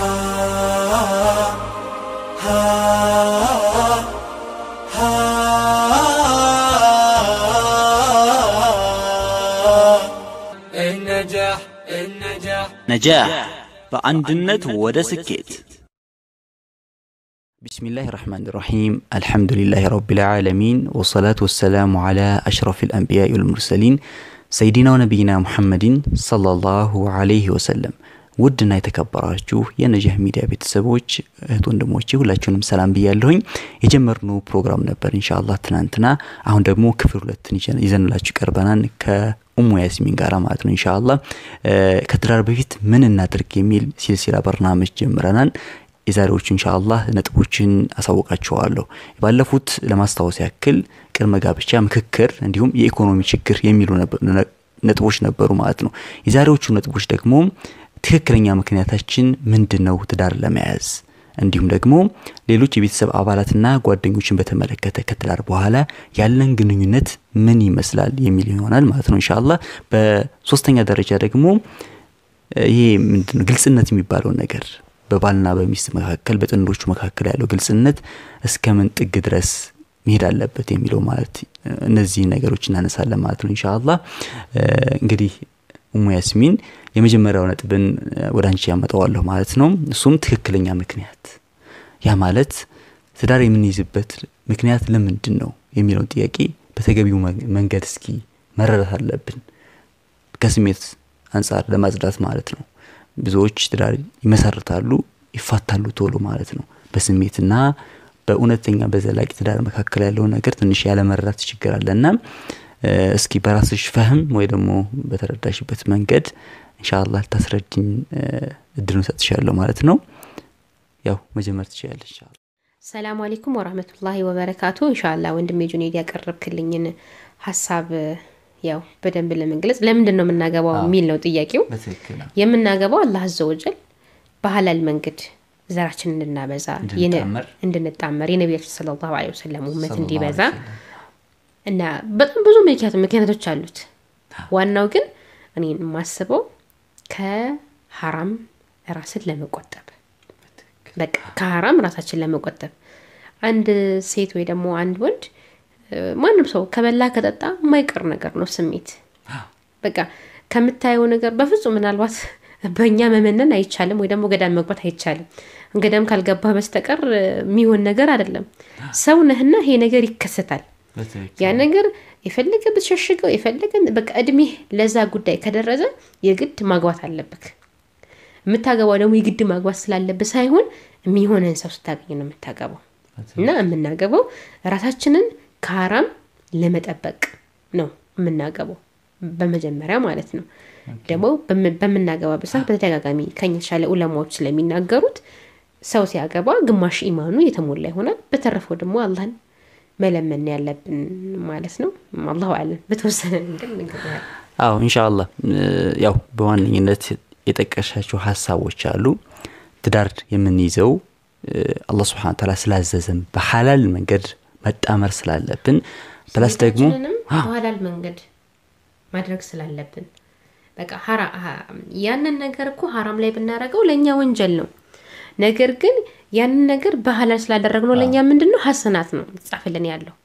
النجاح النجاح ነጃህ በአንድነት ወደ ስኬት بسم الله الرحمن الرحيم الحمد لله رب العالمين والصلاة والسلام على أشرف الأنبياء والمرسلين سيدنا ونبينا محمد صلى الله عليه وسلم ውድና የተከበራችሁ የነጃህ ሚዲያ ቤተሰቦች እህት ወንድሞቼ ሁላችሁንም ሰላም ብያለሁኝ የጀመርነው ፕሮግራም ነበር ኢንሻአላህ ትናንትና አሁን ደግሞ ክፍል ሁለትን ይዘን- ይዘንላችሁ ቀርበናል ከኡሙ ያስሚን ጋር ማለት ነው ኢንሻአላህ እ፣ ከትዳር በፊት ምን እናድርግ የሚል ሲልሲላ በርናመጅ ጀምረናል የዛሬዎቹ ኢንሻአላህ ነጥቦችን አሳውቃቸዋለሁ ባለፉት ለማስታወስ ያክል ቅድመ ጋብቻ ምክክር እንዲሁም የኢኮኖሚ ችግር የሚሉ ነበር- ነ- ነጥቦች ነበሩ ማለት ነው የዛሬዎቹ ነጥቦች ደግሞ ትክክለኛ ምክንያታችን ምንድን ነው ትዳር ለመያዝ እንዲሁም ደግሞ ሌሎች የቤተሰብ አባላትና ጓደኞችን በተመለከተ ከትዳር በኋላ ያለን ግንኙነት ምን ይመስላል የሚል ይሆናል ማለት ነው ኢንሻአላህ በሶስተኛ ደረጃ ደግሞ እ፣ ይሄ ምንድነው ግልጽነት የሚባለውን ነገር በባልና በሚስት መካከል በጥንዶቹ መካከል ያለው ግልጽነት እስከ ምን ጥግ ድረስ መሄድ አለበት የሚለው ማለት እ፣ እነዚህ ነገሮች እናነሳለን ማለት ነው ኢንሻአላህ እ፣ እንግዲህ ኡሙ ያስሚን የመጀመሪያው ነጥብን እ፣ ወደ አንቺ ያመጣዋለሁ ማለት ነው እሱም ትክክለኛ ምክንያት ያ ማለት ትዳር የምንይዝበት ምክንያት ለምንድን ነው የሚለውን ጥያቄ በተገቢው መ- መንገድ እስኪ መረዳት አለብን ከስሜት አንጻር ለማጽዳት ማለት ነው ብዙዎች ትዳር ይመሰርታሉ ይፋታሉ ቶሎ ማለት ነው በስሜትና በእውነተኛ በዘላቂ ትዳር መካከል ያለውን ነገር ትንሽ ያለመረዳት ችግር አለና እ፣ እስኪ በራስሽ ፈህም ወይ ደግሞ በተረዳሽበት መንገድ ኢንሻአላህ ልታስረድኝ እ፣ እድሉን ሰጥሻለሁ ማለት ነው ያው መጀመር ትችላለች ኢንሻአላህ ሰላም አለይኩም ወራህመቱላሂ ወበረካቱ እንሻላ ወንድሜ ጁኔድ ያቀረብክልኝን ሀሳብ ያው በደንብ ለመግለጽ ለምንድን ነው የምናገባው የሚል ነው ጥያቄው በትክክል የምናገባው አላህ አዘወጀል በሀላል መንገድ ዘራችን እንድናበዛ የነ- እንድንጣመር። እንድንጣመር የነቢያችን ሰለላሁ ዐለይሂ ወሰለም ውመት ሰለላሁ እንዲበዛ ዐለይሂ ወሰለም። እና በጣም ብዙ ምክንያት ምክንያቶች አሉት ዋናው ግን እኔ የማስበው ከሀራም ራስን ለመቆጠብ በቃ ከሀራም ራሳችን ለመቆጠብ አንድ ሴት ወይ ደግሞ አንድ ወንድ እ፣ ማንም ሰው ከበላ ከጠጣ የማይቀር ነገር ነው ስሜት በቃ ከምታየው ነገር በፍጹም ምናልባት በእኛ መመነን አይቻልም ወይ ደግሞ ገዳም መግባት አይቻልም ገዳም ካልገባ በስተቀር እ፣ የሚሆን ነገር አይደለም ሰው ነህና ይሄ ነገር ይከሰታል በትክክል ያ ነገር የፈለገ ብትሸሽገው የፈለገ በቃ እድሜህ ለዛ ጉዳይ ከደረሰ የግድ ማግባት አለብክ የምታገባው ደግሞ የግድ ማግባት ስላለብህ ሳይሆን የሚሆነን ሰው ስታገኝ ነው የምታገባው እና የምናገባው ራሳችንን ከሀራም ለመጠበቅ ነው የምናገባው በመጀመሪያ ማለት ነው ደግሞ በም- በምናገባበት ሰዓት በተደጋጋሚ ከኛ የተሻለ ኡለማዎች ስለሚናገሩት ሰው ሲያገባ ግማሽ ኢማኑ የተሞላ ይሆናል በተረፈው ደግሞ አላህን መለመን ያለብን ማለት ነው አላሁ አለም በተወሰነ መንገድ ነገር አዎ ኢንሻአላህ እ፣ ያው በዋነኝነት የጠቀሻቸው ሀሳቦች አሉ ትዳር የምንይዘው እ፣ አላህ ስብሓን ታላ ስላዘዘን በሐላል መንገድ መጣመር ስላለብን ፕላስ ደግሞ ስሜታችንንም በሐላል መንገድ ማድረግ ስላለብን በቃ ሀራ- ሀ- ያንን ነገር እኮ ሀራም ላይ ብናደርገው ለእኛ ወንጀል ነው ነገር ግን ያንን ነገር በሐላል ስላደረግነው ለእኛ ምንድን ነው ሀሰናት ነው ጻፍልን ያለው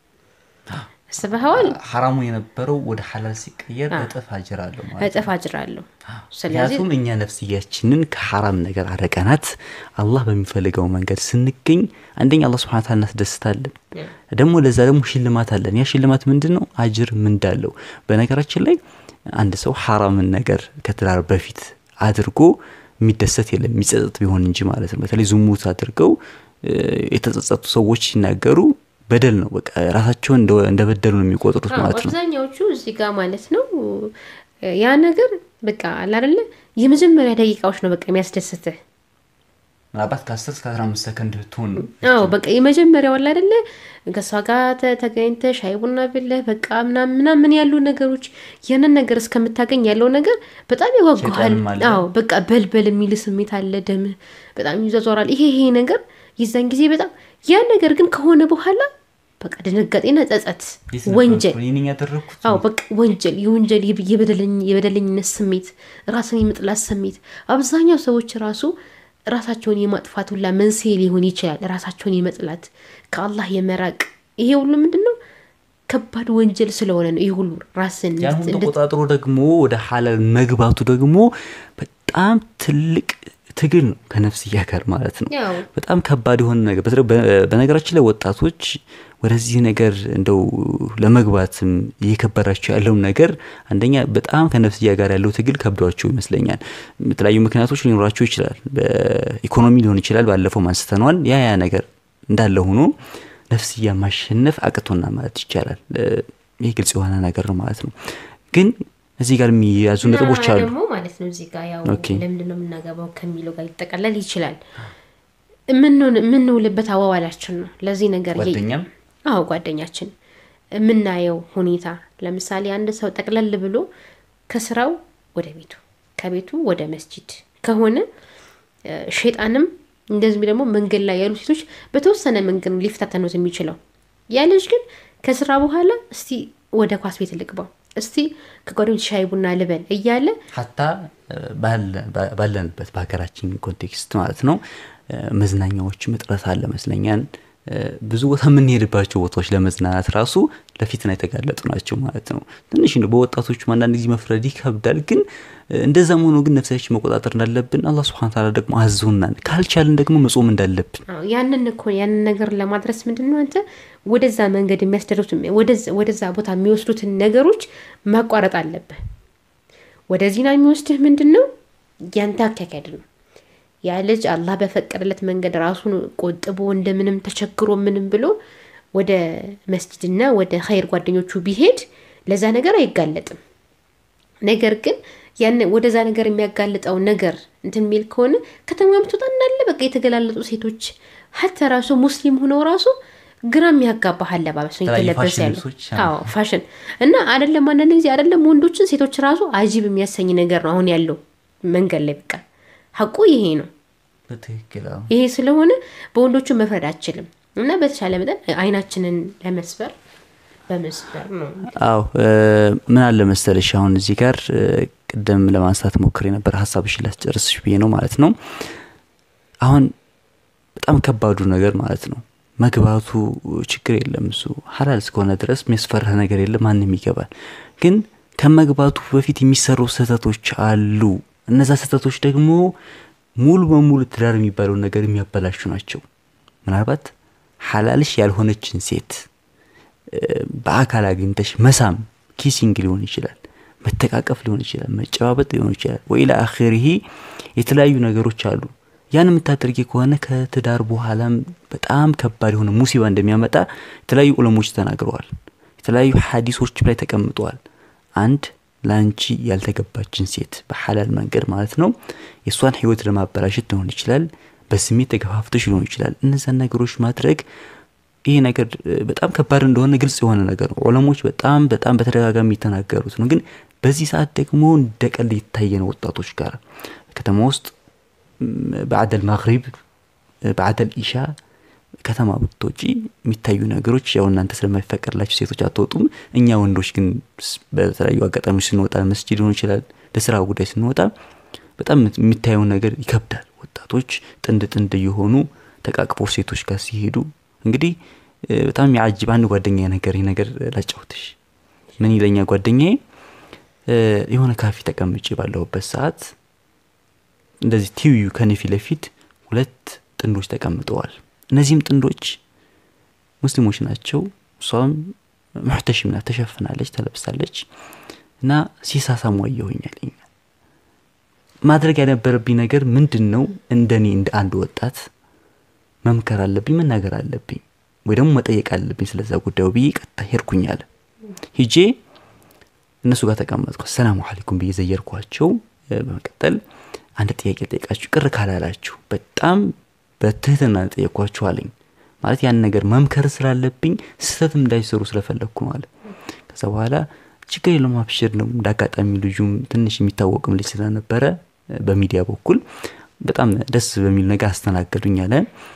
አስበኸዋል ሐራሙ የነበረው ወደ ሐላል ሲቀየር እጥፍ አጅር አለው ማለት ነው። እጥፍ አጅር አለው ስለዚህ ምክንያቱም እኛ ነፍስያችንን ከሐራም ነገር አረቀናት አላህ በሚፈልገው መንገድ ስንገኝ አንደኛ አላህ ስብሐ ተዓላ እናስደስታለን ደግሞ ለዛ ደግሞ ሽልማት አለን ያ ሽልማት ምንድን ነው አጅር ምንዳለው በነገራችን ላይ አንድ ሰው ሐራምን ነገር ከትዳር በፊት አድርጎ የሚደሰት የለም የሚጸጸት ቢሆን እንጂ ማለት ነው በተለይ ዝሙት አድርገው እ፣ የተጸጸቱ ሰዎች ሲናገሩ በደል ነው በቃ ራሳቸውን እንደ- እንደበደሉ ነው የሚቆጥሩት አዎ፣ ማለት ነው አብዛኛዎቹ እዚህ ጋር ማለት ነው ያ ነገር በቃ አላደለ የመጀመሪያ ደቂቃዎች ነው በቃ የሚያስደስትህ ምናልባት ከ10 እስከ 15 ሰከንድ ብትሆን ነው አዎ በቃ የመጀመሪያው አለ አይደለ ከእሷ ጋር ተ- ተገኝተህ ሻይ ቡና ብለህ በቃ ምናምን ምናምን ያሉ ነገሮች ያንን ነገር እስከምታገኝ ያለው ነገር በጣም ያጓጓሃል ሸይጣንም አለ። አዎ በቃ በልበል የሚል ስሜት አለ ደምህ በጣም ይዟዟራል ይሄ ይሄ ነገር የዛን ጊዜ በጣም ያ ነገር ግን ከሆነ በኋላ በቃ ድንጋጤና ጸጸት የት ነበርኩ? ወንጀል እኔ ነኝ ያደረግኩት አዎ በቃ ወንጀል የወንጀል የብ- የበደለኝ- የበደለኝነት ስሜት ራስን የመጥላት ስሜት አብዛኛው ሰዎች ራሱ ራሳቸውን የማጥፋት ሁላ መንስኤ ሊሆን ይችላል። ራሳቸውን የመጥላት ከአላህ የመራቅ ይሄ ሁሉ ምንድን ነው? ከባድ ወንጀል ስለሆነ ነው። ይህ ሁሉ ራስን ያን ሁሉ እንድት- ተቆጣጥሮ ደግሞ ወደ ሐላል መግባቱ ደግሞ በጣም ትልቅ ትግል ነው ከነፍስያ ጋር ማለት ነው። ያው በጣም ከባድ የሆነ ነገር በተለይ በ- በነገራችን ላይ ወጣቶች ወደዚህ ነገር እንደው ለመግባትም እየከበዳቸው ያለውን ነገር አንደኛ በጣም ከነፍስያ ጋር ያለው ትግል ከብዷቸው ይመስለኛል። የተለያዩ ምክንያቶች ሊኖራቸው ይችላል። በኢኮኖሚ ሊሆን ይችላል። ባለፈው አንስተነዋል። ያ ያ ነገር እንዳለ ሆኖ ነፍስያ ማሸነፍ አቅቶና ማለት ይቻላል። እ፣ ይህ ግልጽ የሆነ ነገር ነው ማለት ነው። ግን እዚህ ጋር የሚያዙ ነጥቦች እና አሉ። ደግሞ ማለት ነው እዚህ ጋር ያው ኦኬ። ለምንድን ነው የምናገባው ከሚለው ጋር ሊጠቀለል ይችላል። የምንሆን- የምንውልበት አዋዋላችን ነው ለዚህ ነገር የ- ጓደኛም አዎ ጓደኛችን የምናየው ሁኔታ ለምሳሌ አንድ ሰው ጠቅለል ብሎ ከስራው ወደ ቤቱ ከቤቱ ወደ መስጂድ ከሆነ እ፣ ሸይጣንም እንደዚህ ደግሞ መንገድ ላይ ያሉ ሴቶች በተወሰነ መንገድ ነው ሊፈታተኑት የሚችለው። ያ ልጅ ግን ከስራ በኋላ እስቲ ወደ ኳስ ቤት ልግባው፣ እስቲ ከጓደኞች ሻይ ቡና ልበል እያለ ሀታ ባለ- ባለንበት በሀገራችን ኮንቴክስት ማለት ነው እ፣ መዝናኛዎችም እጥረት አለ መስለኛል። እ፣ ብዙ ቦታ የምንሄድባቸው ቦታዎች ለመዝናናት ራሱ ለፊትና የተጋለጡ ናቸው ማለት ነው። ትንሽ እንደው በወጣቶቹም አንዳንድ ጊዜ መፍረድ ይከብዳል። ግን እ፣ እንደዛም ሆኖ ግን ነፍሳችን መቆጣጠር እንዳለብን አላህ ስብሐነ ተዓላ ደግሞ አዞናል። ካልቻልን ደግሞ መጾም እንዳለብን አዎ፣ ያንን እኮ ያንን ነገር ለማድረስ ምንድን ነው አንተ ወደዛ መንገድ የሚያስደርሱት ወደዛ- ወደዛ ቦታ የሚወስዱትን ነገሮች ማቋረጥ አለብህ። ወደ ዚና የሚወስድህ ምንድን ነው? ያንተ አካሄድ ነው። ያ ልጅ አላህ በፈቀደለት መንገድ ራሱን ቆጥቦ እንደምንም ተቸግሮ ምንም ብሎ ወደ መስጅድና ወደ ኸይር ጓደኞቹ ቢሄድ ለዛ ነገር አይጋለጥም። ነገር ግን ያን ወደዛ ነገር የሚያጋልጠው ነገር እንትን የሚል ከሆነ ከተማ ምትወጣ እንዳለ በቃ የተገላለጡ ሴቶች ሀተ ራሱ ሙስሊም ሆነው ራሱ ግራ የሚያጋባህ አለባበስ ነው የተለያዩ የተለበሰ ፋሽን ያለው። ልብሶች፣ አዎ ፋሽን እና አይደለም አንዳንድ ጊዜ አይደለም ወንዶችን ሴቶች ራሱ አጂብ የሚያሰኝ ነገር ነው አሁን ያለው መንገድ ላይ በቃ ሀቁ ይሄ ነው። በትክክል አዎ። ይሄ ስለሆነ በወንዶቹ መፍረድ አችልም እና በተሻለ መጠን አይናችንን ለመስበር በመስበር ነው አዎ እ፣ ምን አለ መሰለሽ አሁን እዚህ ጋር እ፣ ቅድም ለማንሳት ሞክሬ ነበር ሀሳብሽን ላስጨርስሽ ብዬ ነው ማለት ነው። አሁን በጣም ከባዱ ነገር ማለት ነው መግባቱ ችግር የለም እሱ ሀላል እስከሆነ ድረስ የሚያስፈራህ ነገር የለም ማንም ይገባል። ግን ከመግባቱ በፊት የሚሰሩ ስህተቶች አሉ። እነዛ ስህተቶች ደግሞ ሙሉ በሙሉ ትዳር የሚባለውን ነገር የሚያበላሹ ናቸው። ምናልባት ሀላልሽ ያልሆነችን ሴት በአካል አግኝተሽ መሳም ኪሲንግ ሊሆን ይችላል፣ መተቃቀፍ ሊሆን ይችላል፣ መጨባበጥ ሊሆን ይችላል። ወኢላ አኺሪሂ የተለያዩ ነገሮች አሉ። ያን የምታደርጊ ከሆነ ከትዳር በኋላም በጣም ከባድ የሆነ ሙሲባ እንደሚያመጣ የተለያዩ ዑለሞች ተናግረዋል። የተለያዩ ሀዲሶች ላይ ተቀምጠዋል። አንድ ለአንቺ ያልተገባችን ሴት በሐላል መንገድ ማለት ነው የእሷን ህይወት ለማበላሸት ሊሆን ይችላል፣ በስሜት ተገፋፍተሽ ሊሆን ይችላል። እነዛን ነገሮች ማድረግ ይሄ ነገር በጣም ከባድ እንደሆነ ግልጽ የሆነ ነገር ነው። ዑለሞች በጣም በጣም በተደጋጋሚ የተናገሩት ነው። ግን በዚህ ሰዓት ደግሞ እንደ ቀልድ የታየ ነው ወጣቶች ጋር ከተማ ውስጥ በአደል ማግሪብ በአደል ኢሻ ከተማ ብትወጪ የሚታዩ ነገሮች ያው እናንተ ስለማይፈቀድላቸው ሴቶች አትወጡም። እኛ ወንዶች ግን በተለያዩ አጋጣሚዎች ስንወጣ መስጂድ ሊሆን ይችላል ለስራ ጉዳይ ስንወጣ በጣም የሚታየው ነገር ይከብዳል። ወጣቶች ጥንድ ጥንድ እየሆኑ ተቃቅፈው ሴቶች ጋር ሲሄዱ እንግዲህ በጣም የአጅብ አንድ ጓደኛ ነገር ይህ ነገር ላጫውትሽ። ምን ይለኛ ጓደኛዬ የሆነ ካፌ ተቀምጬ ባለሁበት ሰዓት እንደዚህ ቲቪዩ ከኔ ፊት ለፊት ሁለት ጥንዶች ተቀምጠዋል። እነዚህም ጥንዶች ሙስሊሞች ናቸው። እሷም ሙሕተሽም ናት፣ ተሸፍናለች፣ ተለብሳለች እና ሲሳሳሙ አየሁኛል። ማድረግ ያነበረብኝ ነገር ምንድን ነው? እንደኔ እንደ አንድ ወጣት መምከር አለብኝ፣ መናገር አለብኝ፣ ወይ ደግሞ መጠየቅ አለብኝ ስለዛ ጉዳዩ ብዬ ቀጥታ ሄድኩኛል። ሂጄ እነሱ ጋር ተቀመጥኩ። ሰላሙ አለይኩም ብዬ ዘየርኳቸው። በመቀጠል አንድ ጥያቄ ጠይቃችሁ ቅር ካላላችሁ በጣም በትህትና ጠየኳችሁ አለኝ። ማለት ያን ነገር መምከር ስላለብኝ ስህተትም እንዳይሰሩ ስለፈለግኩ ማለት ከዛ በኋላ ችግር የለውም አብሽር ነው። እንደ አጋጣሚ ልጁም ትንሽ የሚታወቅም ልጅ ስለነበረ በሚዲያ በኩል በጣም ደስ በሚል ነገር አስተናገዱኝ አለ።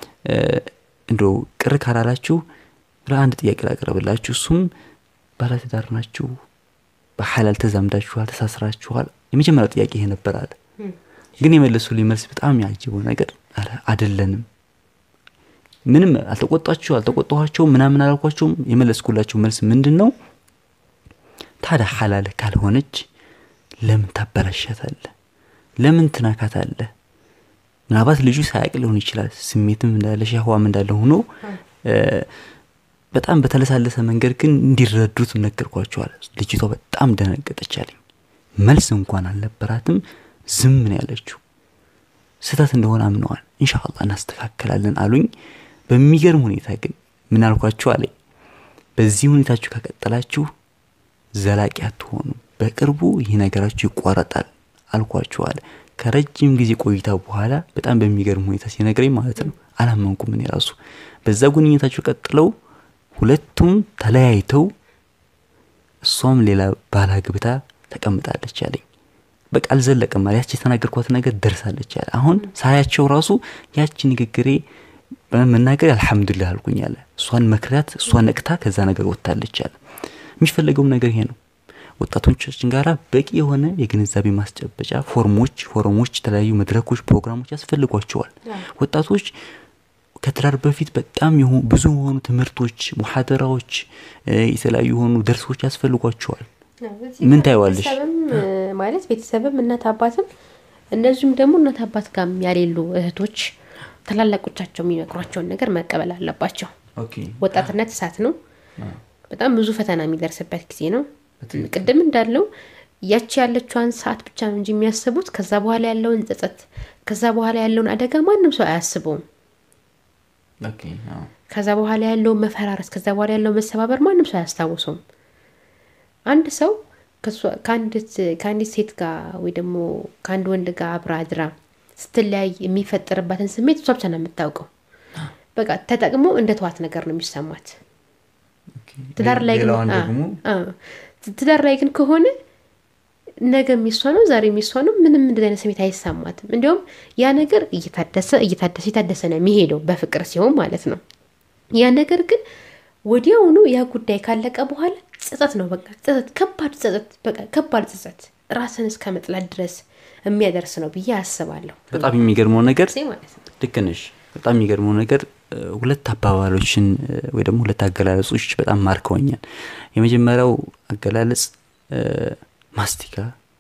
እንደው ቅር ካላላችሁ ለአንድ ጥያቄ ላቀረብላችሁ። እሱም ባለትዳር ናችሁ፣ በሐላል ተዛምዳችኋል፣ ተሳስራችኋል። የመጀመሪያው ጥያቄ ይሄ ነበር አለ። ግን የመለሱልኝ መልስ በጣም ያጅበው ነገር ኧረ አይደለንም ምንም አልተቆጣችሁ አልተቆጣኋቸው ምናምን አላልኳቸውም የመለስኩላቸው መልስ ምንድን ነው ታዲያ ሐላል ካልሆነች ለምን ታበላሻታለህ ለምን ትናካታለህ ምናልባት ልጁ ሳያቅ ሊሆን ይችላል ስሜትም እንዳለ ሻህዋም እንዳለ ሆኖ እ፣ በጣም በተለሳለሰ መንገድ ግን እንዲረዱት ነገርኳቸዋል ልጅቷ በጣም ደነገጠች አለኝ መልስ እንኳን አልነበራትም ዝም ነው ያለችው ስህተት እንደሆነ አምነዋል ኢንሻአላህ እናስተካከላለን አሉኝ በሚገርም ሁኔታ ግን ምን አልኳችሁ አለኝ በዚህ ሁኔታችሁ ከቀጠላችሁ ዘላቂ አትሆኑ በቅርቡ ይህ ነገራችሁ ይቋረጣል አልኳችሁ አለ ከረጅም ጊዜ ቆይታ በኋላ በጣም በሚገርም ሁኔታ ሲነግረኝ ማለት ነው አላመንኩም እኔ ራሱ በዛ ግንኙነታቸው ቀጥለው ሁለቱም ተለያይተው እሷም ሌላ ባል አግብታ ተቀምጣለች አለኝ በቃ አልዘለቀም ማለት ያቺ የተናገርኳት ነገር ደርሳለች አለ አሁን ሳያቸው ራሱ ያቺ ንግግሬ መናገር አልሐምዱሊላህ አልኩኝ አለ እሷን መክሪያት እሷ ነቅታ ከዛ ነገር ወጥታለች አለ የሚፈለገውም ነገር ይሄ ነው ወጣቶቻችን ጋራ በቂ የሆነ የግንዛቤ ማስጨበጫ ፎርሞች ፎረሞች የተለያዩ መድረኮች ፕሮግራሞች ያስፈልጓቸዋል ወጣቶች ከትዳር በፊት በጣም የሆኑ ብዙ የሆኑ ትምህርቶች ሙሐደራዎች እ፣ የተለያዩ የሆኑ ደርሶች ያስፈልጓቸዋል ምን ታይዋለሽ? ቤተሰብም እ፣ ማለት ቤተሰብም እናት አባትም እንደዚሁም ደግሞ እናት አባት ጋርም ያሌሉ እህቶች ታላላቆቻቸው የሚመክሯቸውን ነገር መቀበል አለባቸው ወጣትነት እሳት ነው በጣም ብዙ ፈተና የሚደርስበት ጊዜ ነው ቅድም እንዳለው ያቺ ያለችዋን ሰዓት ብቻ ነው እንጂ የሚያስቡት ከዛ በኋላ ያለውን ጸጸት ከዛ በኋላ ያለውን አደጋ ማንም ሰው አያስበውም ከዛ በኋላ ያለውን መፈራረስ ከዛ በኋላ ያለውን መሰባበር ማንም ሰው አያስታውሰውም አንድ ሰው ከሷ- ከአንዲት ከአንዲት ሴት ጋር ወይ ደግሞ ከአንድ ወንድ ጋር አብራ አድራ ስትለያይ የሚፈጠርባትን ስሜት እሷ ብቻ ነው የምታውቀው በቃ ተጠቅሞ እንደ ተዋት ነገር ነው የሚሰማት ትዳር ላይ ግን ሌላዋን አ- ደግሞ አ፣ ትዳር ላይ ግን ከሆነ ነገ የሚሷ ነው ዛሬ የሚሷ ነው ምንም እንደዚህ አይነት ስሜት አይሰማትም እንዲሁም ያ ነገር እየታደሰ እየታደሰ እየታደሰ ነው የሚሄደው በፍቅር ሲሆን ማለት ነው ያ ነገር ግን ወዲያውኑ ያ ጉዳይ ካለቀ በኋላ ጸጸት ነው በቃ ጸጸት ከባድ ጸጸት በቃ ከባድ ጸጸት ራስን እስከ መጥላት ድረስ የሚያደርስ ነው ብዬ አስባለሁ በጣም የሚገርመው ነገር ጊዜ ማለት ነው ልክ ነሽ በጣም የሚገርመው ነገር እ፣ ሁለት አባባሎችን እ፣ ወይ ደግሞ ሁለት አገላለጾች በጣም ማርከውኛል የመጀመሪያው አገላለጽ እ፣ ማስቲካ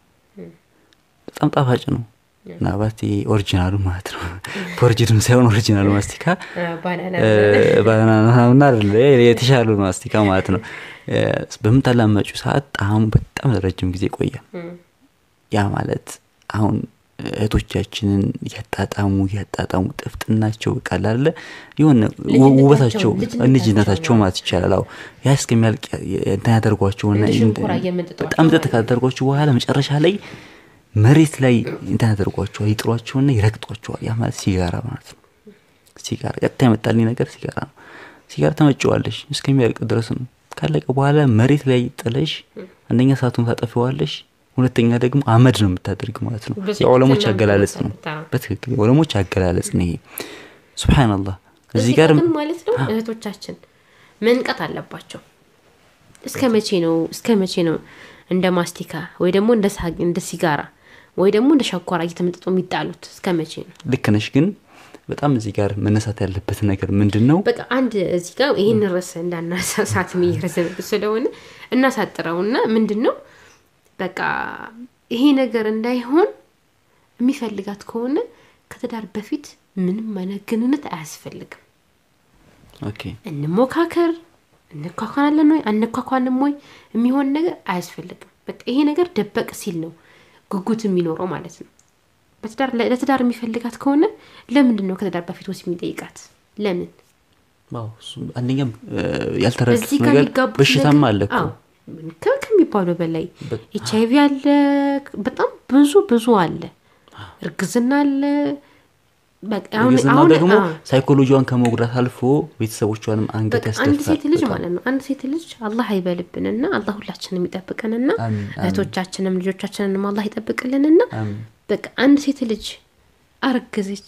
በጣም ጣፋጭ ነው ምናልባት ይሄ ኦሪጂናሉ ማለት ነው ፎርጅድም ሳይሆን ኦሪጂናሉ ማስቲካ ባናና ባናናና የተሻሉ ማስቲካ ማለት ነው እ፣ በምታላመጩ ሰዓት ጣዕሙ በጣም ረጅም ጊዜ ይቆያል ያ ማለት አሁን እህቶቻችንን እያጣጣሙ እያጣጣሙ ጥፍጥናቸው ቃል አለ የሆነ ልጅነታቸው፣ ውበታቸው ልጅነታቸው ልጅነታቸው ነው። ማለት ይቻላል አዎ ያ እስከሚያልቅ እንትን ያደርጓቸውና እንደ ሸንኮራ እየመጠጧቸው በጣም ጥጥ ማለት ነው። ካደርጓቸው በኋላ መጨረሻ ላይ መሬት ላይ እንትን ያደርጓቸዋል ይጥሏቸውና ይረግጧቸዋል ያ ማለት ሲጋራ ማለት ነው ሲጋራ ቀጥታ የመጣልኝ ነገር ሲጋራ ነው ሲጋራ ተመጭዋለሽ እስከሚያልቅ ድረስ ነው ካለቀ በኋላ መሬት ላይ ጥለሽ አንደኛ ሰዓቱን ታጠፊዋለሽ ሁለተኛ ደግሞ አመድ ነው የምታደርግ ማለት ነው በትክክል የዑለሞች ነው አገላለጽ ነው የምትመጣው። በትክክል የዑለሞች አገላለጽ ነው ይሄ ሱብሓነላህ እዚህ ጋር ግን ማለት ነው እህቶቻችን መንቀት አለባቸው እስከ መቼ ነው እስከ መቼ ነው እንደ ማስቲካ ወይ ደግሞ እንደ ሳ- እንደ ሲጋራ ወይ ደግሞ እንደ ሸኳራ እየተመጠጡ የሚጣሉት እስከ መቼ ነው ልክ ነሽ ግን በጣም እዚህ ጋር መነሳት ያለበት ነገር ምንድን ነው በቃ አንድ እዚህ ጋር ይህን ርዕስ እንዳናሳት እየረዘመብን ስለሆነ እናሳጥረውና ምንድን ነው በቃ ይሄ ነገር እንዳይሆን የሚፈልጋት ከሆነ ከትዳር በፊት ምንም አይነት ግንኙነት አያስፈልግም ኦኬ እንሞካከር እንኳኳናለን ወይ አንኳኳንም ወይ የሚሆን ነገር አያስፈልግም በቃ ይሄ ነገር ደበቅ ሲል ነው ጉጉት የሚኖረው ማለት ነው በትዳር ለትዳር የሚፈልጋት ከሆነ ለምንድን ነው ከትዳር በፊት ወሲብ የሚጠይቃት ለምን አዎ፣ እሱ አንደኛም እ፣ ያልተረዱት በዚህ ጋር ነገር የሚጋቡት በሽታም ነገር- አለ እኮ አዎ፣ ከ- ከሚባለው በላይ በ- ኤች አይቪ አለ በጣም ብዙ ብዙ አለ እርግዝና አለ በቃ አሁን እርግዝናው አሁን ደግሞ አዎ። ሳይኮሎጂዋን ከመጉዳት አልፎ ቤተሰቦቿንም አንገት በቃ አንድ ሴት ልጅ ያስደፋል ማለት ነው አንድ ሴት ልጅ አላህ አይበልብንና አላህ ሁላችንም ይጠብቀንና አሚን፣ አሚን። እህቶቻችንም ልጆቻችንንም አላህ ይጠብቅልንና አሚን። በቃ አንድ ሴት ልጅ አረገዘች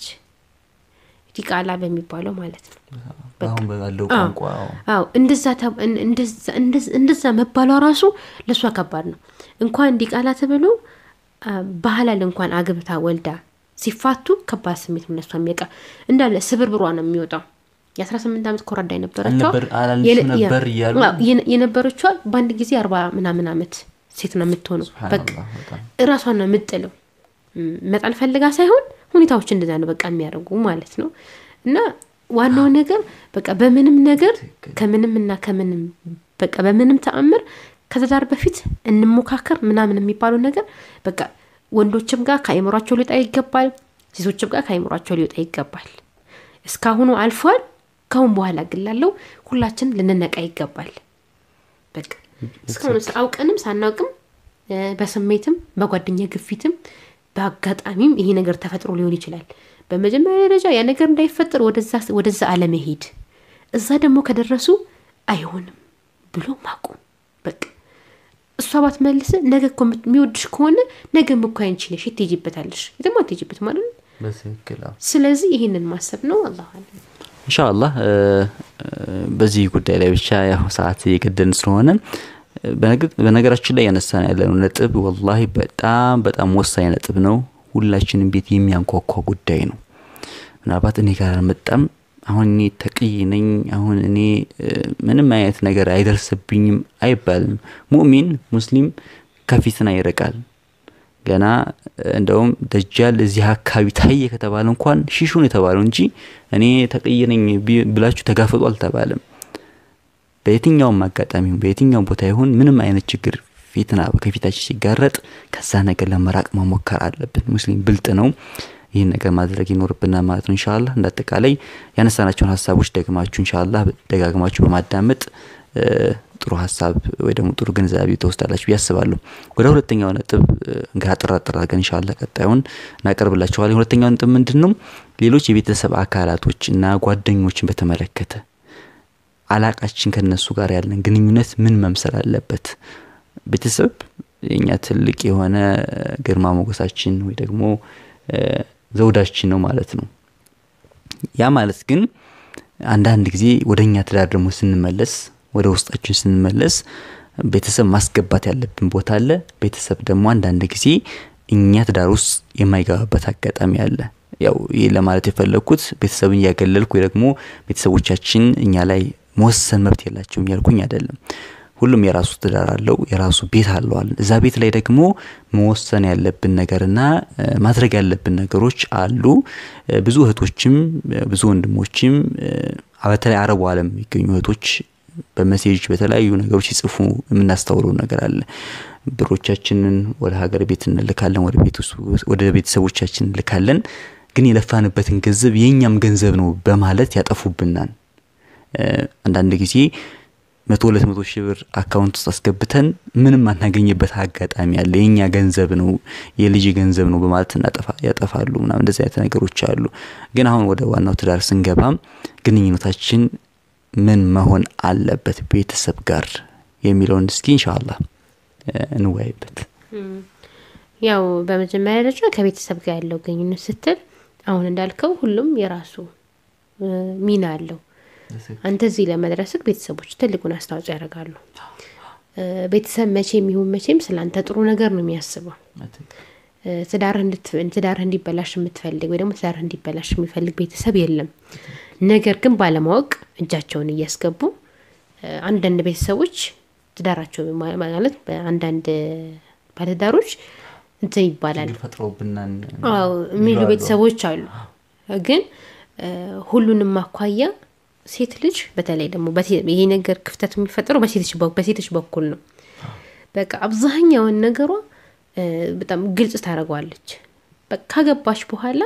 ዲቃላ በሚባለው ማለት ነው አሁን ባለው አዎ። ቋንቋ አዎ። አዎ እንደዛ ተብ- እን- እንደዛ- እንደዛ- እንደዛ መባሏ ራሱ ለእሷ ከባድ ነው እንኳን ዲቃላ ተብሎ አ፣ ባህላል እንኳን አግብታ ወልዳ ሲፋቱ ከባድ ስሜት ነው እነሷ የሚያውቃ እንዳለ ስብርብሯ ነው የሚወጣው። የአስራ ስምንት ዓመት ኮረዳ የነበረችዋ አልነበር- አላልሽም ነበር እያሉ አዎ፣ የነ- የነበረችዋ በአንድ ጊዜ አርባ ምናምን ዓመት ሴት ነው የምትሆነው። በቃ ሱብሃነላህ በጣም እራሷን ነው የምጥለው። ም፣ መጣል ፈልጋ ሳይሆን ሁኔታዎች እንደዛ ነው በቃ የሚያደርጉ ማለት ነው። እና ዋናው ነገር በቃ በምንም ነገር ከምንም እና ከምንም በቃ በምንም ተአምር ከትዳር በፊት እንሞካከር ምናምን የሚባለው ነገር በቃ ወንዶችም ጋር ከአይምሯቸው ሊወጣ ይገባል፣ ሴቶችም ጋር ከአይምሯቸው ሊወጣ ይገባል። እስካሁኑ አልፏል። ካሁን በኋላ ግን ላለው ሁላችን ልንነቃ ይገባል። በቃ እስካሁን አውቀንም ሳናውቅም እ፣ በስሜትም በጓደኛ ግፊትም በአጋጣሚም ይሄ ነገር ተፈጥሮ ሊሆን ይችላል። በመጀመሪያ ደረጃ ያ ነገር እንዳይፈጠር ወደዛ ወደዛ አለመሄድ፣ እዛ ደግሞ ከደረሱ አይሆንም ብሎ ማቆም። በቃ እሷ ባትመልስ ነገ እኮ የሚወድሽ ከሆነ ነገም እኮ አንቺ ነሽ የት ትሄጂበታለሽ? የትም አትሄጂበት ማለት ነው። በትክክል አዎ። ስለዚህ ይህንን ማሰብ ነው። አላሁ አለም። ኢንሻአላህ እ፣ እ፣ በዚህ ጉዳይ ላይ ብቻ ያው ሰዓት እየገደን ስለሆነ እ፣ በነገ- በነገራችን ላይ ያነሳን ያለነው ነጥብ ወላሂ በጣም በጣም ወሳኝ ነጥብ ነው። ሁላችንም ቤት የሚያንኳኳ ጉዳይ ነው። ምናልባት እኔ ጋር አልመጣም፣ አሁን እኔ ተቅይ ነኝ፣ አሁን እኔ እ፣ ምንም አይነት ነገር አይደርስብኝም አይባልም። ሙእሚን ሙስሊም ከፊትና ይርቃል። ገና እንደውም ደጃል እዚህ አካባቢ ታየ ከተባለ እንኳን ሺሹን የተባለው እንጂ እኔ ተቅይ ነኝ ቢ- ብላችሁ ተጋፈጡ አልተባለም። በየትኛውም አጋጣሚ ይሁን በየትኛውም ቦታ ይሁን ምንም አይነት ችግር ፊትና ከፊታችን ሲጋረጥ ከዛ ነገር ለመራቅ መሞከር አለብን። ሙስሊም ብልጥ ነው። ይህን ነገር ማድረግ ይኖርብናል ማለት ነው። ኢንሻአላህ እንደ አጠቃላይ ያነሳናቸውን ሀሳቦች ደግማችሁ ኢንሻአላህ ደጋግማችሁ በማዳመጥ እ፣ ጥሩ ሀሳብ ወይ ደግሞ ጥሩ ግንዛቤ ተወስዳላችሁ ብዬ አስባለሁ። ወደ ሁለተኛው ነጥብ እ፣ እንግዲህ አጠር አጠር አድርገን ኢንሻአላህ ቀጣዩን እናቀርብላችኋለን። ሁለተኛው ነጥብ ምንድን ነው? ሌሎች የቤተሰብ አካላቶች እና ጓደኞችን በተመለከተ አላቃችን ከነሱ ጋር ያለን ግንኙነት ምን መምሰል አለበት? ቤተሰብ የኛ ትልቅ የሆነ እ፣ ግርማ ሞገሳችን ወይ ደግሞ እ፣ ዘውዳችን ነው ማለት ነው። ያ ማለት ግን አንዳንድ ጊዜ ወደ እኛ ትዳር ደግሞ ስንመለስ ወደ ውስጣችን ስንመለስ ቤተሰብ ማስገባት ያለብን ቦታ አለ። ቤተሰብ ደግሞ አንዳንድ ጊዜ እኛ ትዳር ውስጥ የማይገባበት አጋጣሚ አለ። ያው ይህ ለማለት የፈለግኩት ቤተሰብን እያገለልኩ ወይ ደግሞ ቤተሰቦቻችን እኛ ላይ መወሰን መብት የላቸውም እያልኩኝ አይደለም። ሁሉም የራሱ ትዳር አለው፣ የራሱ ቤት አለዋል። እዛ ቤት ላይ ደግሞ መወሰን ያለብን ነገርና እ፣ ማድረግ ያለብን ነገሮች አሉ። እ፣ ብዙ እህቶችም እ፣ ብዙ ወንድሞችም እ፣ በተለይ አረቡ ዓለም የሚገኙ እህቶች በመሴጅ በተለያዩ ነገሮች ሲጽፉ የምናስተውለው ነገር አለ። ብሮቻችንን ወደ ሀገር ቤት እንልካለን፣ ወደ ቤት ውስጥ- ወደ ቤተሰቦቻችን እንልካለን። ግን የለፋንበትን ገንዘብ የእኛም ገንዘብ ነው በማለት ያጠፉብናል። እ፣ አንዳንድ ጊዜ መቶ ሁለት መቶ ሺህ ብር አካውንት ውስጥ አስገብተን ምንም አናገኝበት አጋጣሚ አለ። የእኛ ገንዘብ ነው የልጅ ገንዘብ ነው በማለት እናጠፋ ያጠፋሉ ምናምን እንደዚህ አይነት ነገሮች አሉ። ግን አሁን ወደ ዋናው ትዳር ስንገባም ግንኙነታችን ምን መሆን አለበት ቤተሰብ ጋር የሚለውን እስኪ ኢንሻአላህ እ፣ እንወያይበት። ያው በመጀመሪያ ደረጃ ከቤተሰብ ጋር ያለው ግንኙነት ስትል አሁን እንዳልከው ሁሉም የራሱ እ፣ ሚና አለው። አንተ እዚህ ለመድረስህ ቤተሰቦች ትልቁን አስተዋጽኦ ያደርጋሉ። እ፣ ቤተሰብ መቼም ይሁን መቼም ስለ አንተ ጥሩ ነገር ነው የሚያስበው። እ፣ ትዳርህ እንድት- ትዳርህ እንዲበላሽ የምትፈልግ ወይ ደግሞ ትዳርህ እንዲበላሽ የሚፈልግ ቤተሰብ የለም። ነገር ግን ባለማወቅ እጃቸውን እያስገቡ እ፣ አንዳንድ ቤተሰቦች ትዳራቸው ማ- ማለት በአንዳንድ ባለትዳሮች እንትን ይባላል ፈጥሮብናን አዎ የሚሉ ቤተሰቦች አሉ። ግን እ፣ ሁሉንም አኳያ ሴት ልጅ በተለይ ደግሞ በሴ- ይሄ ነገር ክፍተት የሚፈጠረው በሴቶች በ- በሴቶች በኩል ነው። በቃ አብዛኛውን ነገሯ እ፣ በጣም ግልጽ ታደርገዋለች። በቃ ካገባች በኋላ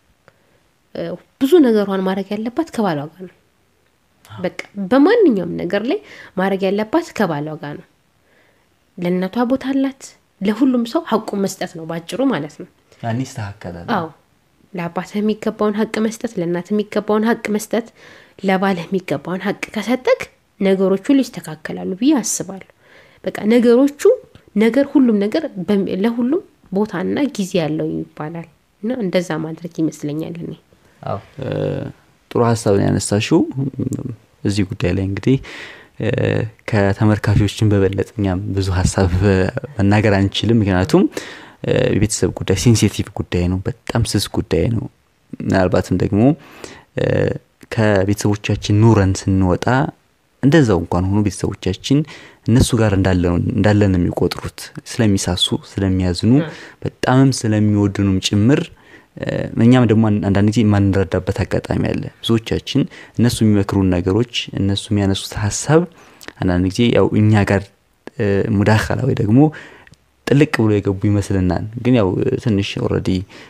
እ፣ ብዙ ነገሯን ማድረግ ያለባት ከባሏ ጋር ነው። በቃ በማንኛውም ነገር ላይ ማድረግ ያለባት ከባሏ ጋር ነው። ለእናቷ ቦታ አላት። ለሁሉም ሰው ሀቁን መስጠት ነው ባጭሩ ማለት ነው። ያኔ ይስተካከላል። አዎ ለአባትህ የሚገባውን ሀቅ መስጠት፣ ለእናት የሚገባውን ሀቅ መስጠት፣ ለባልህ የሚገባውን ሀቅ ከሰጠክ ነገሮቹ ይስተካከላሉ ብዬ አስባለሁ። በቃ ነገሮቹ ነገር ሁሉም ነገር በም- ለሁሉም ቦታና ጊዜ ያለው ይባላል እና እንደዛ ማድረግ ይመስለኛል እኔ አዎ እ፣ ጥሩ ሀሳብ ነው ያነሳሽው። እም፣ እዚህ ጉዳይ ላይ እንግዲህ እ፣ ከተመልካቾችን በበለጠ እኛም ብዙ ሀሳብ እ፣ መናገር አንችልም። ምክንያቱም እ፣ የቤተሰብ ጉዳይ ሴንሲቲቭ ጉዳይ ነው። በጣም ስስ ጉዳይ ነው። ምናልባትም ደግሞ እ፣ ከቤተሰቦቻችን ኑረን ስንወጣ እንደዛው እንኳን ሆኖ ቤተሰቦቻችን እነሱ ጋር እንዳለን እንዳለን ነው የሚቆጥሩት ስለሚሳሱ ስለሚያዝኑ በጣምም ስለሚወድኑም ጭምር እ፣ እኛም ደግሞ አን- አንዳንድ ጊዜ የማንረዳበት አጋጣሚ አለ። ብዙዎቻችን እነሱ የሚመክሩን ነገሮች እነሱ የሚያነሱት ሀሳብ አንዳንድ ጊዜ ያው እኛ ጋር እ፣ ሙዳኸላ ወይ ደግሞ ጥልቅ ብሎ የገቡ ይመስልናል። ግን ያው እ፣ ትንሽ ኦልሬዲ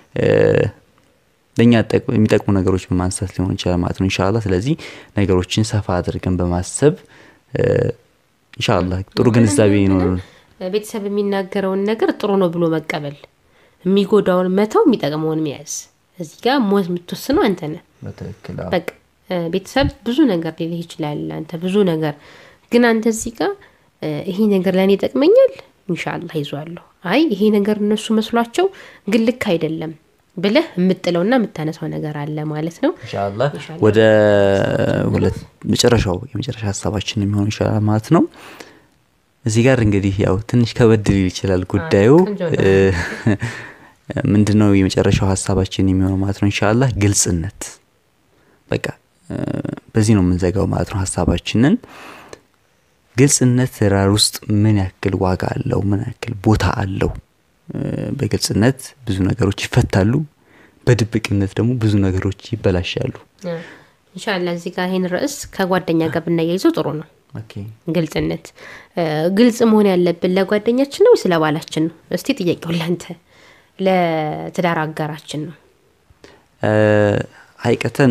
ለእኛ ጠቅ- የሚጠቅሙ ነገሮች በማንሳት ሊሆን ይችላል ማለት ነው ኢንሻአላህ። ስለዚህ ነገሮችን ሰፋ አድርገን በማሰብ እ፣ ኢንሻአላህ ጥሩ ግንዛቤ ነው። ቤተሰብ የሚናገረውን ነገር ጥሩ ነው ብሎ መቀበል፣ የሚጎዳውን መተው፣ የሚጠቅመውን መያዝ። እዚህ ጋር ሞት የምትወስነው አንተ ነህ። በትክክል በቃ እ፣ ቤተሰብ ብዙ ነገር ሊልህ ይችላል። አንተ ብዙ ነገር ግን አንተ እዚህ ጋር እ፣ ይሄ ነገር ለእኔ ይጠቅመኛል፣ ኢንሻአላህ ይዟለሁ። አይ ይሄ ነገር እነሱ መስሏቸው ግን ልክ አይደለም ብለህ የምጥለውና የምታነሳው ነገር አለ ማለት ነው። ኢንሻአላህ ወደ ሁለት መጨረሻው የመጨረሻ ሀሳባችን የሚሆን ይችላል ማለት ነው። እዚህ ጋር እንግዲህ ያው ትንሽ ከበድ ሊል ይችላል ጉዳዩ ቆንጆ ነው። እ፣ ምንድን ነው የመጨረሻው ሀሳባችን የሚሆነው ማለት ነው ኢንሻአላህ ግልጽነት። በቃ እ፣ በዚህ ነው የምንዘጋው ማለት ነው ሀሳባችንን። ግልጽነት ትዳር ውስጥ ምን ያክል ዋጋ አለው? ምን ያክል ቦታ አለው? እ፣ በግልጽነት ብዙ ነገሮች ይፈታሉ። በድብቅነት ደግሞ ብዙ ነገሮች ይበላሻሉ። ኢንሻአላህ እዚህ ጋር ይህን ርዕስ ከጓደኛ ጋር ብናያይዘው ጥሩ ነው። ግልጽነት እ፣ ግልጽ መሆን ያለብን ለጓደኛችን ነው ወይስ ለባላችን ነው? እስቲ ጥያቄው ለአንተ ለትዳር አጋራችን ነው። እ፣ ሀይቀተን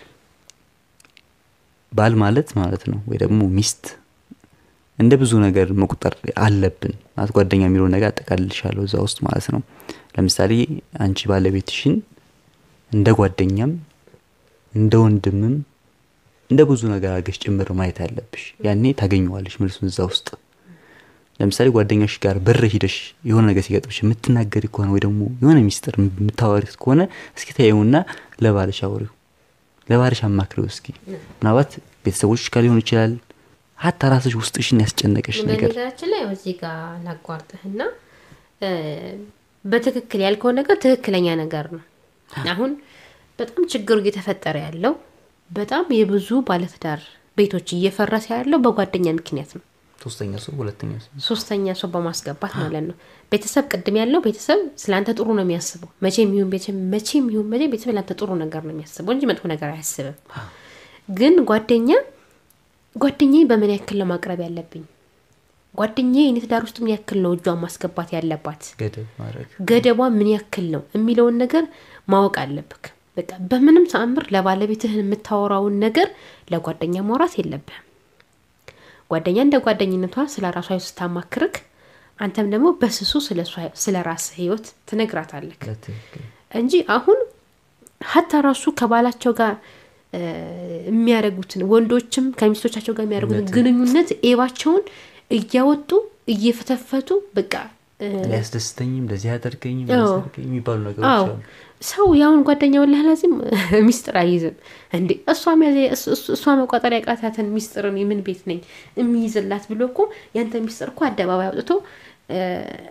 ባል ማለት ማለት ነው ወይ ደግሞ ሚስት እንደ ብዙ ነገር መቁጠር አለብን ማለት ጓደኛ የሚለውን ነገር አጠቃልልሻለሁ እዛ ውስጥ ማለት ነው። ለምሳሌ አንቺ ባለቤትሽን እንደ ጓደኛም እንደ ወንድምም እንደ ብዙ ነገር አድርገሽ ጭምር ማየት አለብሽ። ያኔ ታገኘዋለሽ መልሱን እዛ ውስጥ። ለምሳሌ ጓደኛሽ ጋር በር ሂደሽ የሆነ ነገር ሲገጥምሽ የምትናገሪ ከሆነ ወይ ደግሞ የሆነ ሚስጥር የምታወሪ ከሆነ እስኪ ተይውና ለባልሽ አውሪው፣ ለባልሽ አማክሪው እስኪ። ምናልባት ቤተሰቦች ጋር ሊሆን ይችላል ሀታ ራስሽ ውስጥሽን ያስጨነቀሽ ነገር በነገራችን ላይ እዚህ ጋር ላቋርጥህና እ፣ በትክክል ያልከው ነገር ትክክለኛ ነገር ነው። አሁን በጣም ችግሩ እየተፈጠረ ያለው በጣም የብዙ ባለትዳር ቤቶች እየፈረሰ ያለው በጓደኛ ምክንያት ነው። ሶስተኛ ሰው ሁለተኛ ሰው ሶስተኛ ሰው በማስገባት ማለት ነው። ቤተሰብ ቅድም ያለው ቤተሰብ ስለአንተ ጥሩ ነው የሚያስበው። መቼም ይሁን ቤተሰብ መቼም ይሁን መቼ ቤተሰብ ለአንተ ጥሩ ነገር ነው የሚያስበው እንጂ መጥፎ ነገር አያስብም። ግን ጓደኛ ጓደኛዬ በምን ያክል ነው ማቅረብ ያለብኝ? ጓደኛዬ እኔ ትዳር ውስጥ ምን ያክል ነው እጇን ማስገባት ያለባት? ገደብ ማድረግ ገደቧ ምን ያክል ነው የሚለውን ነገር ማወቅ አለብክ። በቃ በምንም ተአምር ለባለቤትህን የምታወራውን ነገር ለጓደኛ ማውራት የለብህም። ጓደኛ እንደ ጓደኝነቷ ስለ ራሷ ህይወት ስታማክርክ፣ አንተም ደግሞ በስሱ ስለ እሷ- ስለ ራስህ ህይወት ትነግራታለክ በትክክል እንጂ አሁን ሀታ ራሱ ከባላቸው ጋር እ፣ የሚያደርጉትን ወንዶችም ከሚስቶቻቸው ጋር የሚያደርጉትን ግንኙነት ኤባቸውን እያወጡ እየፈተፈቱ በቃ እ፣ ሊያስደስተኝም እንደዚህ ያደርገኝም አዎ። ያደርገኝ የሚባሉ ነገሮች አዎ አሉ። ሰው ያሁን ጓደኛውን ላላዚም ሚስጥር አይይዝም እንዴ እሷ ሚያዘ- እሱ- እሱ- እሷ መቋጠር ያቃታትን ሚስጥርን የምን ቤት ነኝ የሚይዝላት ብሎ እኮ ያንተ ሚስጥር እኮ አደባባይ አውጥቶ እ፣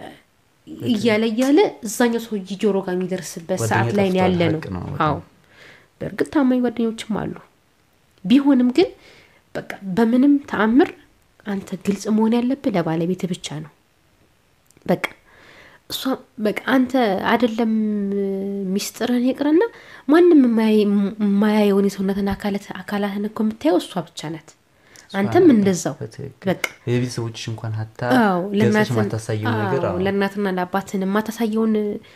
እያለ እያለ እዛኛው ሰው ጆሮ ጋር የሚደርስበት ጓደኛ ሰዓት ላይ ነው ጠፍቷል፣ ያለ ነው። ሀቅ ነው በጣም። አዎ በእርግጥ ታማኝ ጓደኞችም አሉ። ቢሆንም ግን በቃ በምንም ተአምር አንተ ግልጽ መሆን ያለብህ ለባለቤት ብቻ ነው። በቃ እሷ በቃ አንተ አይደለም ሚስጥርህን ይቅርና ማንም የማያይ- የማያየውን የሰውነትን አካላት አካላትን እኮ የምታየው እሷ ብቻ ናት። አንተም እንደዛው በትክክል በቃ የቤተሰቦችሽ እንኳን ሀታ አዎ ገልጸሽ ለእናትን- የማታሳየው ነገር አዎ፣ አዎ። ለእናትና ለአባትን የማታሳየውን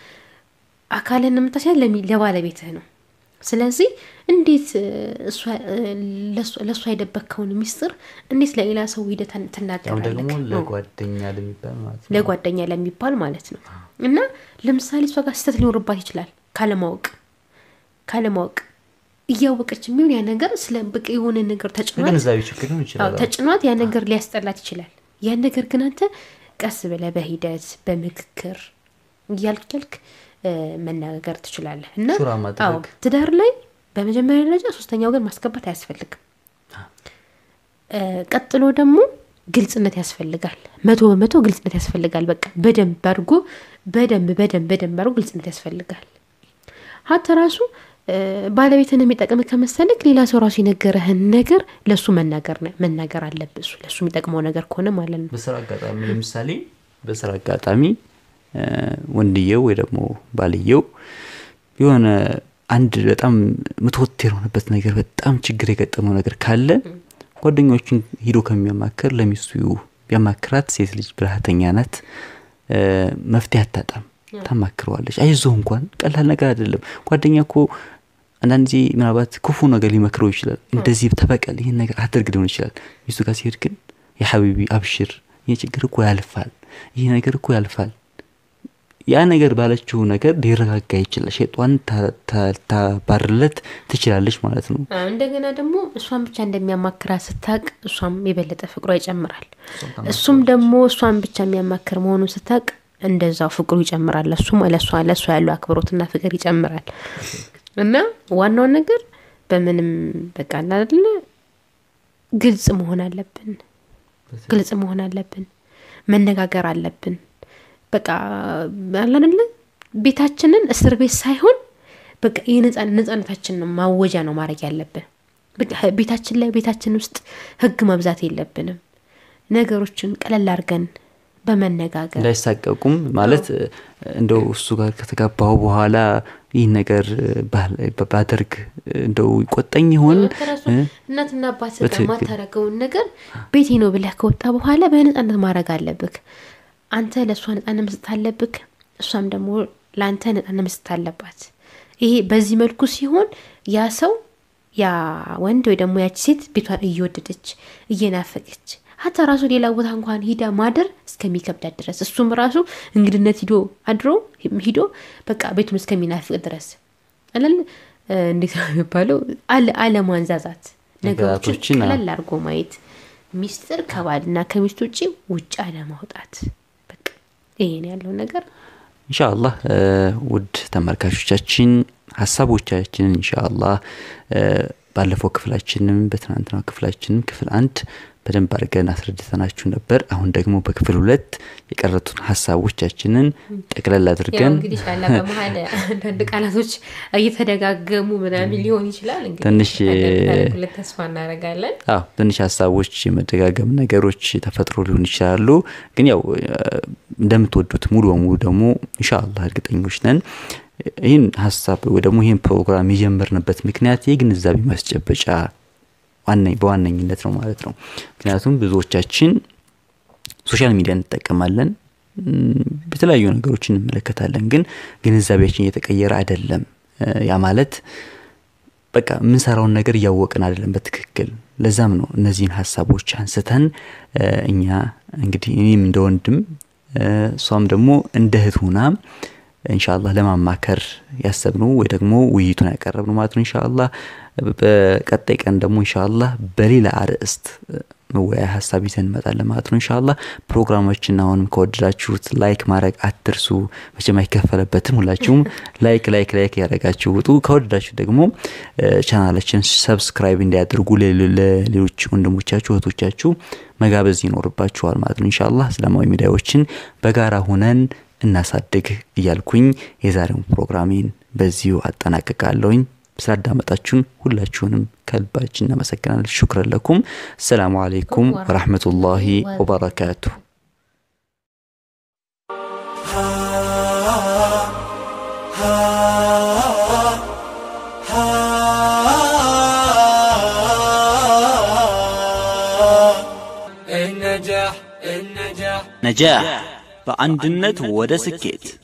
አካልን የምታሳያ ለሚ- ለባለቤትህ ነው። ስለዚህ እንዴት እ፣ እሷ- እ፣ ለእሷ- ለእሷ የደበከውን ሚስጥር እንዴት ለሌላ ሰው ሂደህ ያው ትናገራለህ? ደግሞ ነው። ለጓደኛ ለሚባል ማለት ነው ለጓደኛ ለሚባል ማለት ነው። እና ለምሳሌ እሷ ጋር ስህተት ሊኖርባት ይችላል ካለማወቅ ካለማወቅ እያወቀች የሚሆን ያ ነገር ስለ በቃ የሆነ ነገር ተጭኗት ግንዛቤ ችግር ሊሆን አዎ ይችላል። ተጭኗት ያ ነገር ሊያስጠላት ይችላል። ያን ነገር ግን አንተ ቀስ ብለህ በሂደት በምክክር እያልክ እያልክ እ፣ መነጋገር ትችላለህ እና ሹራ ማድረግ። አዎ ትዳር ላይ በመጀመሪያ ደረጃ ሶስተኛ ወገን ማስገባት አያስፈልግም። እ፣ ቀጥሎ ደግሞ ግልጽነት ያስፈልጋል። መቶ በመቶ ግልጽነት ያስፈልጋል። በቃ በደንብ አድርጎ በደንብ በደንብ በደንብ አድርጎ ግልጽነት ያስፈልጋል። ሀተ ራሱ ባለቤትን የሚጠቅም ከመሰለክ ሌላ ሰው ራሱ የነገረህን ነገር ለእሱ መናገር መናገር አለብህ። እሱ ለእሱ የሚጠቅመው ነገር ከሆነ ማለት ነው። በስራ አጋጣሚ ለምሳሌ በስራ አጋጣሚ ወንድየው ወይ ደግሞ ባልየው የሆነ አንድ በጣም ምትወት የሆነበት ነገር በጣም ችግር የገጠመው ነገር ካለ ጓደኞቹን ሂዶ ከሚያማክር ለሚስቱ ቢያማክራት ሴት ልጅ ብልሃተኛ ናት፣ መፍትሄ አታጣም። ታማክረዋለች። አይዞህ እንኳን ቀላል ነገር አይደለም። ጓደኛ እኮ አንዳንድ ጊዜ ምናልባት ክፉ ነገር ሊመክረው ይችላል። እንደዚህ ተበቀል፣ ይህን ነገር አድርግ ሊሆን ይችላል። ሚስቱ ጋር ሲሄድ ግን የሐቢቢ አብሽር፣ ይህ ችግር እኮ ያልፋል፣ ይህ ነገር እኮ ያልፋል። ያ ነገር ባለችው ነገር ሊረጋጋ ይችላል። ሸጧን ታባርለት ትችላለች ማለት ነው። እንደገና ደግሞ እሷን ብቻ እንደሚያማክራት ስታቅ እሷም የበለጠ ፍቅሯ ይጨምራል። እሱም ደግሞ እሷን ብቻ የሚያማክር መሆኑን ስታቅ እንደዛው ፍቅሩ ይጨምራል። ለሱም ለሷ ለሷ ያለው አክብሮትና ፍቅር ይጨምራል። እና ዋናው ነገር በምንም በቃ አይደለ ግልጽ መሆን አለብን። ግልጽ መሆን አለብን። መነጋገር አለብን። በቃ አላንለ ቤታችንን እስር ቤት ሳይሆን በቃ የነጻነታችንን ማወጃ ነው ማድረግ ያለብን። ቤታችን ላይ ቤታችን ውስጥ ህግ መብዛት የለብንም። ነገሮችን ቀለል አድርገን በመነጋገር እንዳይሳቀቁም ማለት እንደው እሱ ጋር ከተጋባው በኋላ ይህ ነገር ባደርግ እንደው ይቆጠኝ ይሆን እናትና አባት ጋር ማታረገውን ነገር ቤቴ ነው ብለህ ከወጣ በኋላ በነጻነት ማድረግ አለብክ። አንተ ለእሷ ነጻነት መስጠት አለብክ፣ እሷም ደግሞ ለአንተ ነጻነት መስጠት አለባት። ይሄ በዚህ መልኩ ሲሆን ያ ሰው ያ ወንድ ወይ ደግሞ ያቺ ሴት ቤቷን እየወደደች እየናፈቀች ሀታ ራሱ ሌላ ቦታ እንኳን ሂዳ ማደር እስከሚከብዳት ድረስ እሱም ራሱ እንግድነት ሂዶ አድሮ ሂዶ በቃ ቤቱን እስከሚናፍቅ ድረስ አላል እንዴት ነው የሚባለው? አለማንዛዛት፣ ነገሮችን ቀለል አድርጎ ማየት፣ ሚስጥር ከባልና ከሚስት ውጭ ውጭ አለማውጣት። በቃ ይሄን ያለው ነገር ኢንሻአላህ ውድ ተመልካቾቻችን ሀሳቦቻችንን ኢንሻአላህ ባለፈው ክፍላችንም በትናንትናው ክፍላችንም ክፍል አንድ በደንብ አድርገን አስረድተናችሁ ነበር። አሁን ደግሞ በክፍል ሁለት የቀረቱን ሀሳቦቻችንን ጠቅለል አድርገን እንግዲህ ሻላ በመሀል አንዳንድ ቃላቶች እየተደጋገሙ ምናምን ሊሆን ይችላል። ትንሽ ሁለት ተስፋ እናደርጋለን። አዎ ትንሽ ሀሳቦች የመደጋገም ነገሮች ተፈጥሮ ሊሆን ይችላሉ። ግን ያው እንደምትወዱት ሙሉ በሙሉ ደግሞ ኢንሻአላህ እርግጠኞች ነን። ይህን ሀሳብ ወይ ደግሞ ይህን ፕሮግራም የጀመርንበት ምክንያት የግንዛቤ ማስጨበጫ በዋነኝነት ነው ማለት ነው። ምክንያቱም ብዙዎቻችን ሶሻል ሚዲያ እንጠቀማለን፣ የተለያዩ ነገሮችን እንመለከታለን፣ ግን ግንዛቤያችን እየተቀየረ አይደለም። ያ ማለት በቃ የምንሰራውን ነገር እያወቅን አይደለም በትክክል። ለዛም ነው እነዚህን ሀሳቦች አንስተን እኛ እንግዲህ እኔም እንደ ወንድም እሷም ደግሞ እንደ እህት ሁና ኢንሻአላህ ለማማከር ያሰብነው ወይ ደግሞ ውይይቱን ያቀረብነው ማለት ነው። ኢንሻአላህ በቀጣይ ቀን ደግሞ ኢንሻአላህ በሌላ አርዕስት መወያያ ሀሳብ ይዘን እንመጣለን ማለት ነው። ኢንሻአላህ ፕሮግራማችን አሁንም ከወደዳችሁት ላይክ ማድረግ አትርሱ። መቼም አይከፈለበትም። ሁላችሁም ላይክ ላይክ ላይክ ያደረጋችሁ ውጡ። ከወደዳችሁ ደግሞ ቻናላችን ሰብስክራይብ እንዲያደርጉ ለሌሎች ወንድሞቻችሁ እህቶቻችሁ መጋበዝ ይኖርባችኋል ማለት ነው። ኢንሻአላህ እስላማዊ ሚዲያዎችን በጋራ ሁነን እናሳድግ እያልኩኝ የዛሬውን ፕሮግራሜን በዚሁ አጠናቅቃለሁኝ። ስላዳመጣችሁን ሁላችሁንም ከልባችን እናመሰግናለን። ሹክረን ለኩም። አሰላሙ አለይኩም ወራህመቱላሂ ወበረካቱ። النجاح النجاح ነጃህ በአንድነት ወደ ስኬት